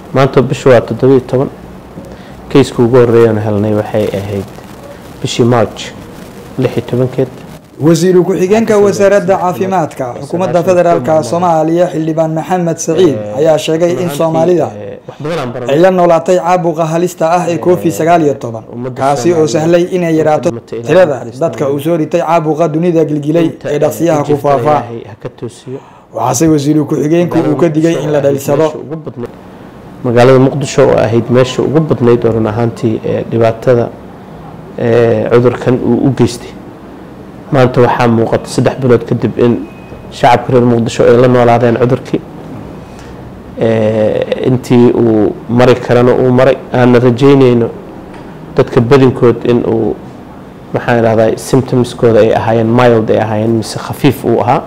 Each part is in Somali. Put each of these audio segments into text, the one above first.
maanta bisha waa toddobiiyo toban kayska ugu horreeyaan helnay waxay ahayd bishii march lix iyo tobankeed wasiiru ku-xigeenka wasaaradda caafimaadka xukuumadda federaalka soomaaliya xildhibaan maxamed saciid ayaa sheegay in soomaalida ay la noolaatay caabuqa halista ah ee covid sagaal iyo toban kaasi oo sahlay inay yaraato tirada dadka uu soo ritay caabuqa dunida gilgilay ee dhaqsiyaha ku faafaa waxaase wasiiru ku-xigeenku uu ka digay in la dhalisado magaalada muqdisho oo ahayd meesha ugu badnayd oo run ahaantii dhibaatada cudurkan uu u geystay maanta waxaa muuqata saddex bilood kadib in shacabka reer muqdisho ay la noolaadeen cudurkii intii uu mari karana uu maray aanna rajeyneyno dadka badinkood in uu maxaan idhahdaa symptomskooda ay ahaayeen mild ay ahaayeen mise khafiif uu ahaa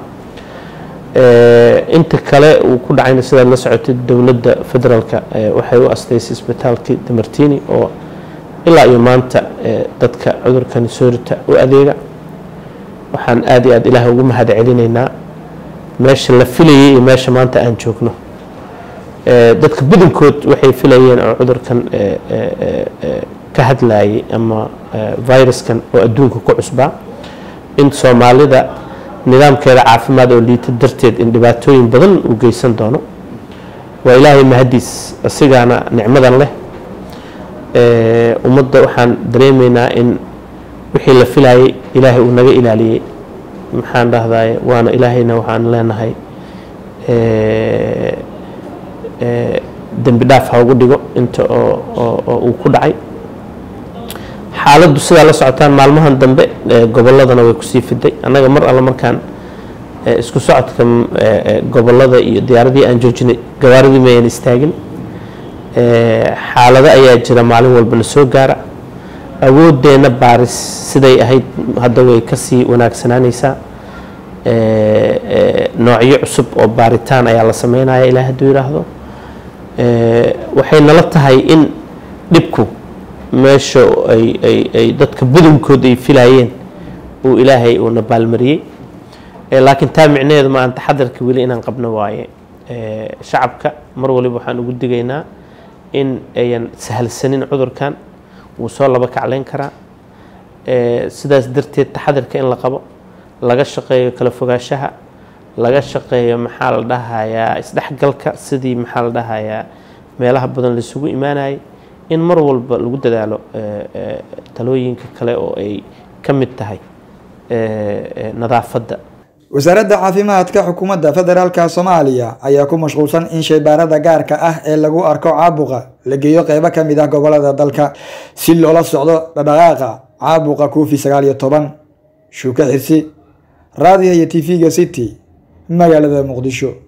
inta kale uu ku dhacayna sidaad la socotay dowladda federaalka waxay u astaysay isbitaalkii damartini oo ilaa iyo maanta dadka cudurkani soo rita u adeega waxaan aada iyo aada ilaahay ugu mahad celinaynaa meesha la filayay iyo meesha maanta aan joogno dadka badankood waxay filayeen oo cudurkan ka hadlayay ama viruskan oo adduunka ku cusbaa in soomaalida nidaamkeeda caafimaad oo liita darteed in dhibaatooyin badan uu geysan doono waa ilaahay mahadiis asigaana nicmadan leh ummadda waxaan dareemaynaa in wixii la filayay ilaahay uu naga ilaaliyey maxaan dhahdaye waana ilaahayna waxaan leenahay dembi dhaaf ha ugu dhigo inta oo uu ku dhacay xaaladdu sidaa la socotaan maalmahan dambe gobolladana way kusii fiday annaga mar alle markaan isku socodka gobollada iyo diyaaradii aan joojinay gawaaridii mayan istaagin xaalado ayaa jira maalin walba na soo gaara awoodeenna baaris siday ahayd hadda way kasii wanaagsanaanaysaa noocyo cusub oo baaritaan ayaa la sameynaya ilaa hadduu yidhaahdo waxay nala tahay in dhibku meesha ay dadka badankood ay filayeen uu ilaahay uuna baalmariyey laakiin taa micnaheedu ma aan taxadarka weli inaan qabno waaye shacabka mar waliba waxaan ugu digaynaa in ayan sahalsanin cudurkan wuu soo laba kacleyn karaa sidaas darteed taxadarka in la qabo laga shaqeeyo kala fogaanshaha laga shaqeeyo maxaa la dhahayaa isdhexgalka sidii maxaa la dhahayaa meelaha badan laisugu imaanayay in mar walba lagu dadaalo talooyinka kale oo ay ka mid tahay nadaafadda wasaaradda caafimaadka xukuumadda federaalka soomaaliya ayaa ku mashquulsan in shaybaarada gaarka ah ee lagu arko caabuqa la geeyo qeybo ka mid ah gobolada dalka si loola socdo dhadhaqaaqa caabuqa covid sagaal iyo toban shuuka xirsi raadiga iyo tv-ga city magaalada muqdisho